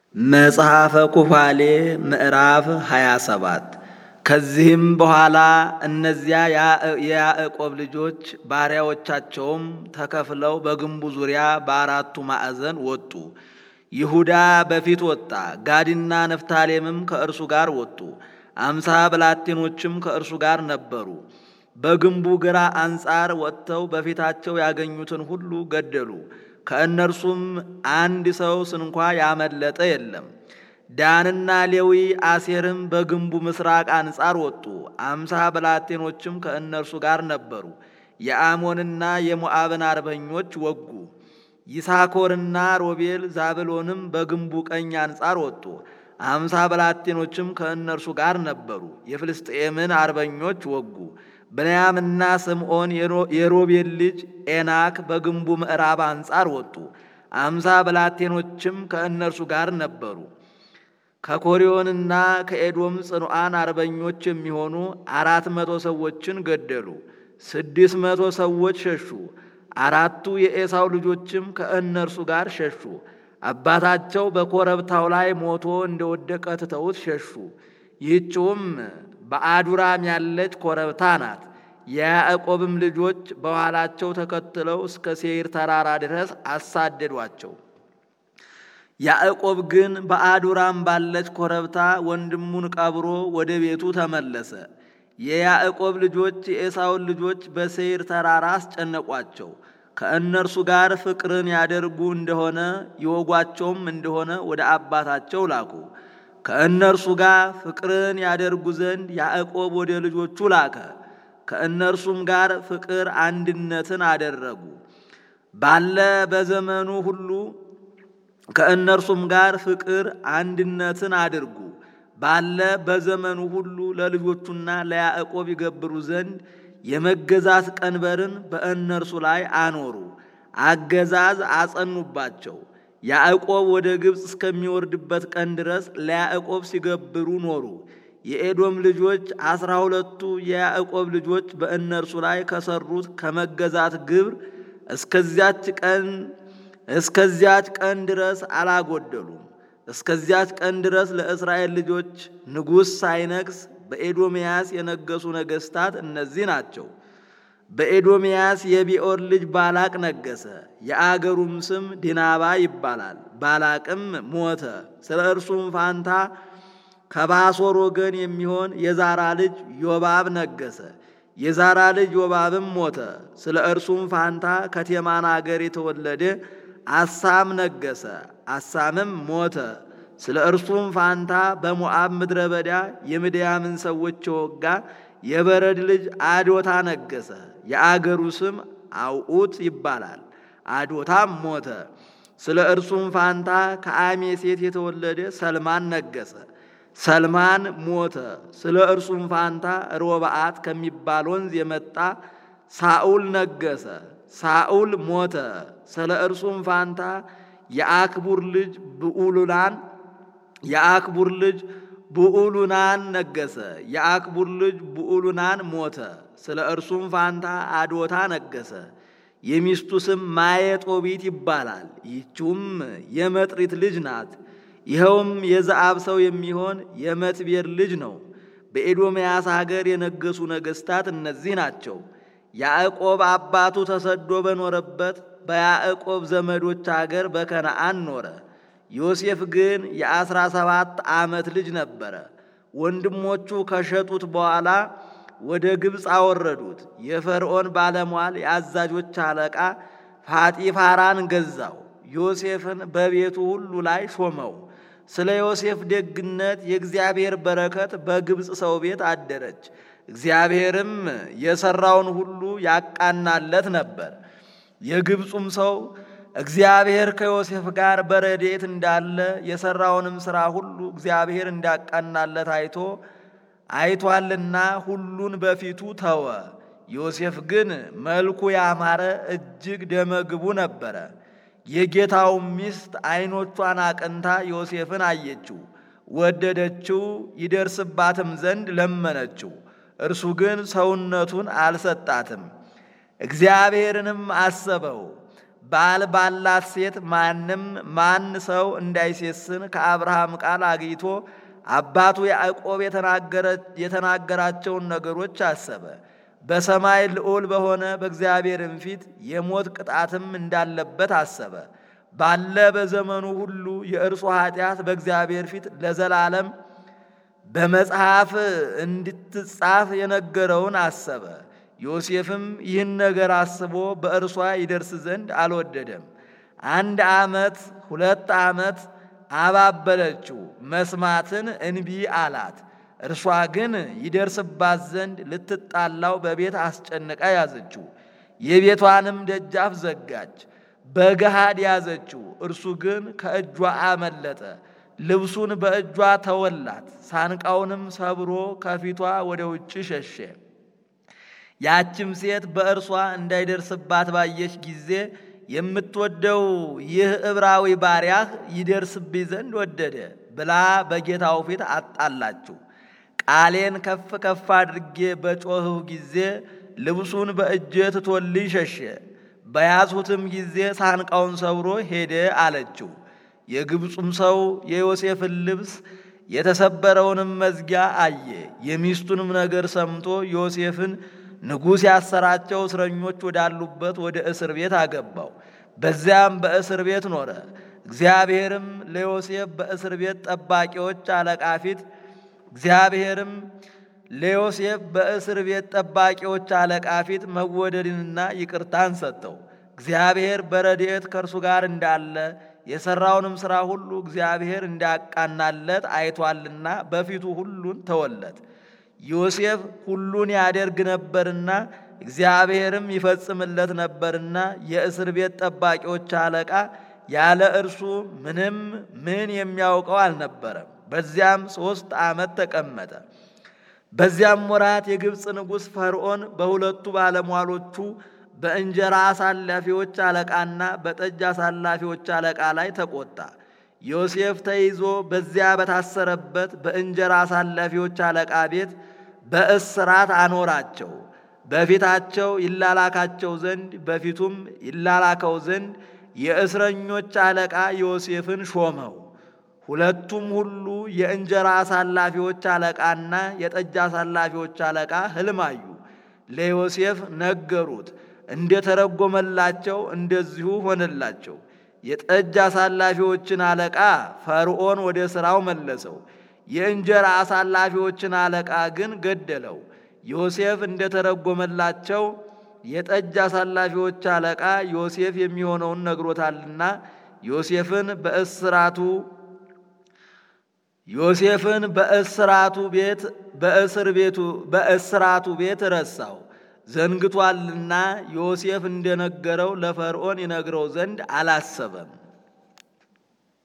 መጽሐፈ ኩፋሌ ምዕራፍ 27 ከዚህም በኋላ እነዚያ የያዕቆብ ልጆች ባሪያዎቻቸውም ተከፍለው በግንቡ ዙሪያ በአራቱ ማዕዘን ወጡ። ይሁዳ በፊት ወጣ፣ ጋድና ነፍታሌምም ከእርሱ ጋር ወጡ። አምሳ ብላቴኖችም ከእርሱ ጋር ነበሩ። በግንቡ ግራ አንጻር ወጥተው በፊታቸው ያገኙትን ሁሉ ገደሉ። ከእነርሱም አንድ ሰው ስንኳ ያመለጠ የለም። ዳንና ሌዊ አሴርም በግንቡ ምስራቅ አንጻር ወጡ። አምሳ ብላቴኖችም ከእነርሱ ጋር ነበሩ። የአሞንና የሞዓብን አርበኞች ወጉ። ይሳኮርና ሮቤል ዛብሎንም በግንቡ ቀኝ አንጻር ወጡ። አምሳ ብላቴኖችም ከእነርሱ ጋር ነበሩ። የፍልስጥኤምን አርበኞች ወጉ። ብንያምና ስምዖን የሮቤል ልጅ ኤናክ በግንቡ ምዕራብ አንጻር ወጡ። አምሳ ብላቴኖችም ከእነርሱ ጋር ነበሩ። ከኮሪዮንና ከኤዶም ጽኑዓን አርበኞች የሚሆኑ አራት መቶ ሰዎችን ገደሉ። ስድስት መቶ ሰዎች ሸሹ። አራቱ የኤሳው ልጆችም ከእነርሱ ጋር ሸሹ። አባታቸው በኮረብታው ላይ ሞቶ እንደወደቀ ትተውት ሸሹ። ይህችውም በአዱራም ያለች ኮረብታ ናት። የያዕቆብም ልጆች በኋላቸው ተከትለው እስከ ሴይር ተራራ ድረስ አሳደዷቸው። ያዕቆብ ግን በአዱራም ባለች ኮረብታ ወንድሙን ቀብሮ ወደ ቤቱ ተመለሰ። የያዕቆብ ልጆች የኤሳውን ልጆች በሴይር ተራራ አስጨነቋቸው። ከእነርሱ ጋር ፍቅርን ያደርጉ እንደሆነ ይወጓቸውም እንደሆነ ወደ አባታቸው ላኩ። ከእነርሱ ጋር ፍቅርን ያደርጉ ዘንድ ያዕቆብ ወደ ልጆቹ ላከ። ከእነርሱም ጋር ፍቅር አንድነትን አደረጉ። ባለ በዘመኑ ሁሉ ከእነርሱም ጋር ፍቅር አንድነትን አድርጉ። ባለ በዘመኑ ሁሉ ለልጆቹና ለያዕቆብ ይገብሩ ዘንድ የመገዛት ቀንበርን በእነርሱ ላይ አኖሩ። አገዛዝ አጸኑባቸው። ያዕቆብ ወደ ግብፅ እስከሚወርድበት ቀን ድረስ ለያዕቆብ ሲገብሩ ኖሩ። የኤዶም ልጆች አስራ ሁለቱ የያዕቆብ ልጆች በእነርሱ ላይ ከሰሩት ከመገዛት ግብር እስከዚያች ቀን እስከዚያች ቀን ድረስ አላጎደሉም። እስከዚያች ቀን ድረስ ለእስራኤል ልጆች ንጉሥ ሳይነግስ በኤዶምያስ የነገሱ ነገሥታት እነዚህ ናቸው። በኤዶምያስ የቢኦር ልጅ ባላቅ ነገሰ። የአገሩም ስም ዲናባ ይባላል። ባላቅም ሞተ። ስለ እርሱም ፋንታ ከባሶር ወገን የሚሆን የዛራ ልጅ ዮባብ ነገሰ። የዛራ ልጅ ዮባብም ሞተ። ስለ እርሱም ፋንታ ከቴማን አገር የተወለደ አሳም ነገሰ። አሳምም ሞተ። ስለ እርሱም ፋንታ በሞዓብ ምድረ በዳ የምድያምን ሰዎች የወጋ የበረድ ልጅ አዶታ ነገሰ። የአገሩ ስም አውዑት ይባላል። አዶታም ሞተ። ስለ እርሱም ፋንታ ከአሜሴት የተወለደ ሰልማን ነገሰ። ሰልማን ሞተ። ስለ እርሱም ፋንታ ሮብዓት ከሚባል ወንዝ የመጣ ሳኡል ነገሰ። ሳኡል ሞተ። ስለ እርሱም ፋንታ የአክቡር ልጅ ብዑሉናን የአክቡር ልጅ ብዑሉናን ነገሰ። የአክቡር ልጅ ብዑሉናን ሞተ። ስለ እርሱም ፋንታ አዶታ ነገሰ። የሚስቱ ስም ማየጦቢት ይባላል። ይህችውም የመጥሪት ልጅ ናት። ይኸውም የዘአብ ሰው የሚሆን የመትቤር ልጅ ነው። በኤዶምያስ ሀገር የነገሱ ነገሥታት እነዚህ ናቸው። ያዕቆብ አባቱ ተሰዶ በኖረበት በያዕቆብ ዘመዶች አገር በከነአን ኖረ። ዮሴፍ ግን የአስራ ሰባት ዓመት ልጅ ነበረ። ወንድሞቹ ከሸጡት በኋላ ወደ ግብፅ አወረዱት። የፈርዖን ባለሟል የአዛዦች አለቃ ፋጢፋራን ገዛው። ዮሴፍን በቤቱ ሁሉ ላይ ሾመው። ስለ ዮሴፍ ደግነት የእግዚአብሔር በረከት በግብፅ ሰው ቤት አደረች። እግዚአብሔርም የሠራውን ሁሉ ያቃናለት ነበር። የግብፁም ሰው እግዚአብሔር ከዮሴፍ ጋር በረድኤት እንዳለ የሠራውንም ሥራ ሁሉ እግዚአብሔር እንዳቃናለት አይቶ አይቷልና ሁሉን በፊቱ ተወ። ዮሴፍ ግን መልኩ ያማረ እጅግ ደመግቡ ነበረ። የጌታው ሚስት ዓይኖቿን አቅንታ ዮሴፍን አየችው፣ ወደደችው፣ ይደርስባትም ዘንድ ለመነችው። እርሱ ግን ሰውነቱን አልሰጣትም። እግዚአብሔርንም አሰበው፣ ባል ባላት ሴት ማንም ማን ሰው እንዳይሴስን ከአብርሃም ቃል አግኝቶ አባቱ ያዕቆብ የተናገራቸውን ነገሮች አሰበ። በሰማይ ልዑል በሆነ በእግዚአብሔርም ፊት የሞት ቅጣትም እንዳለበት አሰበ። ባለ በዘመኑ ሁሉ የእርሱ ኃጢአት በእግዚአብሔር ፊት ለዘላለም በመጽሐፍ እንድትጻፍ የነገረውን አሰበ። ዮሴፍም ይህን ነገር አስቦ በእርሷ ይደርስ ዘንድ አልወደደም። አንድ ዓመት ሁለት ዓመት አባበለችው፣ መስማትን እንቢ አላት። እርሷ ግን ይደርስባት ዘንድ ልትጣላው በቤት አስጨንቃ ያዘችው። የቤቷንም ደጃፍ ዘጋች፣ በገሃድ ያዘችው። እርሱ ግን ከእጇ አመለጠ። ልብሱን በእጇ ተወላት፣ ሳንቃውንም ሰብሮ ከፊቷ ወደ ውጭ ሸሸ። ያችም ሴት በእርሷ እንዳይደርስባት ባየች ጊዜ የምትወደው ይህ ዕብራዊ ባሪያህ ይደርስብኝ ዘንድ ወደደ ብላ በጌታው ፊት አጣላችው። ቃሌን ከፍ ከፍ አድርጌ በጮኽሁ ጊዜ ልብሱን በእጄ ትቶልኝ ሸሸ። በያዝሁትም ጊዜ ሳንቃውን ሰብሮ ሄደ አለችው። የግብፁም ሰው የዮሴፍን ልብስ የተሰበረውንም መዝጊያ አየ። የሚስቱንም ነገር ሰምቶ ዮሴፍን ንጉሥ ያሰራቸው እስረኞች ወዳሉበት ወደ እስር ቤት አገባው። በዚያም በእስር ቤት ኖረ። እግዚአብሔርም ለዮሴፍ በእስር ቤት ጠባቂዎች አለቃ ፊት እግዚአብሔርም ለዮሴፍ በእስር ቤት ጠባቂዎች አለቃ ፊት መወደድንና ይቅርታን ሰጠው። እግዚአብሔር በረድኤት ከእርሱ ጋር እንዳለ የሠራውንም ሥራ ሁሉ እግዚአብሔር እንዳቃናለት አይቷልና በፊቱ ሁሉን ተወለት። ዮሴፍ ሁሉን ያደርግ ነበርና እግዚአብሔርም ይፈጽምለት ነበርና የእስር ቤት ጠባቂዎች አለቃ ያለ እርሱ ምንም ምን የሚያውቀው አልነበረም። በዚያም ሦስት ዓመት ተቀመጠ። በዚያም ወራት የግብፅ ንጉሥ ፈርዖን በሁለቱ ባለሟሎቹ በእንጀራ አሳላፊዎች አለቃና በጠጅ አሳላፊዎች አለቃ ላይ ተቆጣ። ዮሴፍ ተይዞ በዚያ በታሰረበት በእንጀራ አሳላፊዎች አለቃ ቤት በእስራት አኖራቸው። በፊታቸው ይላላካቸው ዘንድ በፊቱም ይላላከው ዘንድ የእስረኞች አለቃ ዮሴፍን ሾመው። ሁለቱም ሁሉ የእንጀራ አሳላፊዎች አለቃና የጠጅ አሳላፊዎች አለቃ ሕልም አዩ። ለዮሴፍ ነገሩት። እንደተረጎመላቸው እንደዚሁ ሆነላቸው። የጠጅ አሳላፊዎችን አለቃ ፈርዖን ወደ ሥራው መለሰው። የእንጀራ አሳላፊዎችን አለቃ ግን ገደለው። ዮሴፍ እንደተረጎመላቸው የጠጅ አሳላፊዎች አለቃ ዮሴፍ የሚሆነውን ነግሮታልና ዮሴፍን በእስራቱ ዮሴፍን በእስራቱ ቤት በእስር ቤቱ በእስራቱ ቤት ረሳው ዘንግቷልና ዮሴፍ እንደነገረው ለፈርዖን ይነግረው ዘንድ አላሰበም።